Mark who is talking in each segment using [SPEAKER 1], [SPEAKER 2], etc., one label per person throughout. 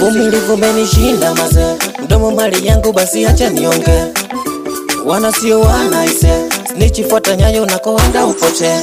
[SPEAKER 1] uvumilivu umenishinda maze, mdomo mali yangu basi acha nionge, wana sio wana ise, nichifuata nyayo nakoenda upote,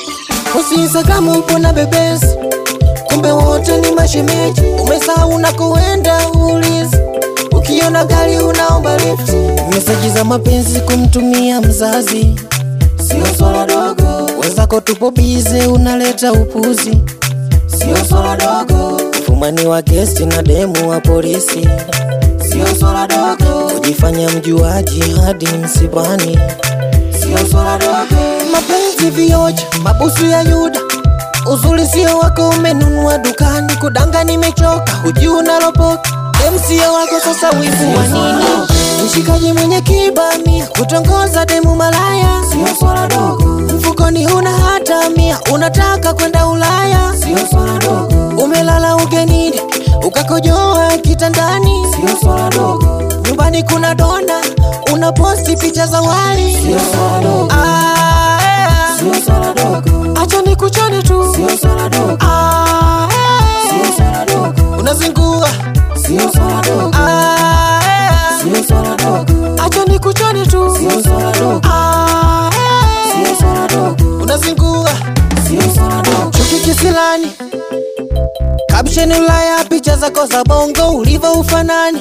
[SPEAKER 1] usisagamu upo na bebesi, kumbe wote ni mashemeji, umesahau unakoenda ulizi Ukiona gari unaomba lift, meseji za mapenzi kumtumia mzazi sio swala dogo. Wenzako tupo bize, unaleta upuzi, sio swala dogo. Ufumani wa gesti na demu wa polisi, sio swala dogo. Kujifanya mjuaji hadi msibani, sio swala dogo. Mapenzi vioja, mabusu ya Yuda Uzuri sio wako, umenunua dukani. Kudanga nimechoka, hujui unalopoka. Dem sio wako, sasa wivu wa nini? Mshikaji mwenye kibamia, kutongoza demu malaya, sio swala dogo. Mfukoni huna hata mia, unataka kwenda Ulaya, sio swala dogo. Umelala ugenini, ukakojoa kitandani, sio swala dogo. Nyumbani kuna dona, unaposti picha za wali, sio swala dogo. Ah, yeah. Sio swala dogo. Acha nikuchane tu, sio swala dogo. Ah, yeah. Sio swala dogo. Unazingua, sio swala dogo. Ah, yeah. Sio swala dogo. Acha nikuchane tu, sio swala dogo. Ah, yeah. Sio swala dogo. Unazingua, sio swala dogo. Chuki kisilani, caption Ulaya, picha zako za bongo ulivyo ufanani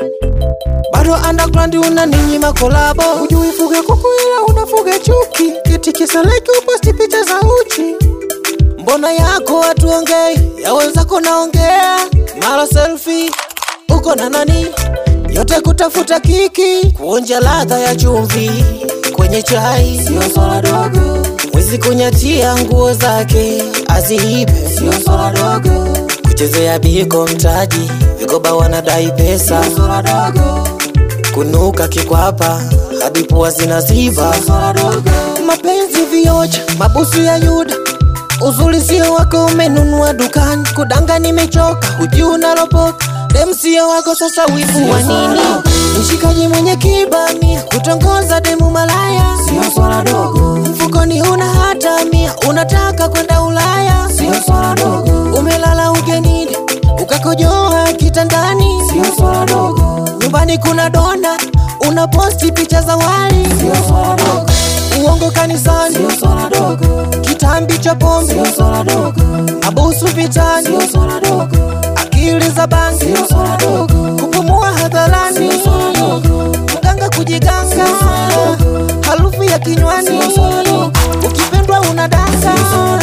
[SPEAKER 1] bado underground unaninyima kolabo, hujui fuge kuku ila unafuga chuki, kiti kisaleki uposti picha za uchi. Mbona yako hatuongei, ya wenzako naongea, mara selfie uko na nani, yote kutafuta kiki, kuonja ladha ya chumvi kwenye chai, sio swala dogo. Mwizi kunyatia nguo zake aziibe, sio swala dogo. Kuchezea biko mtaji, vikoba wanadai pesa, sio swala dogo kunuka kikwapa hadi pua zinaziba. Mapenzi vioja, mabusu ya Yuda, uzuri sio wako, umenunua dukani. Kudanga nimechoka, hujui unalopoka. Dem sio wako, sasa wivu wa nini? Mshikaji mwenye kibamia, kutongoza demu malaya, sio swala dogo. Mfukoni huna hata mia, unataka kwenda Ulaya, sio swala dogo. Umelala ugenini, ukakojoa kitandani, sio swala dogo. Nyumbani kuna dona, unaposti picha za wali, sio swala dogo. Uongo kanisani, sio swala dogo. Kitambi cha pombe, sio swala dogo. Mabusu vitani, sio swala dogo. Akili za bangi, sio swala dogo. Kupumua hadharani, sio swala dogo. Mganga kujiganga, sio swala dogo. Harufu ya kinywani, sio swala dogo. Ukipendwa unadanga, sio swala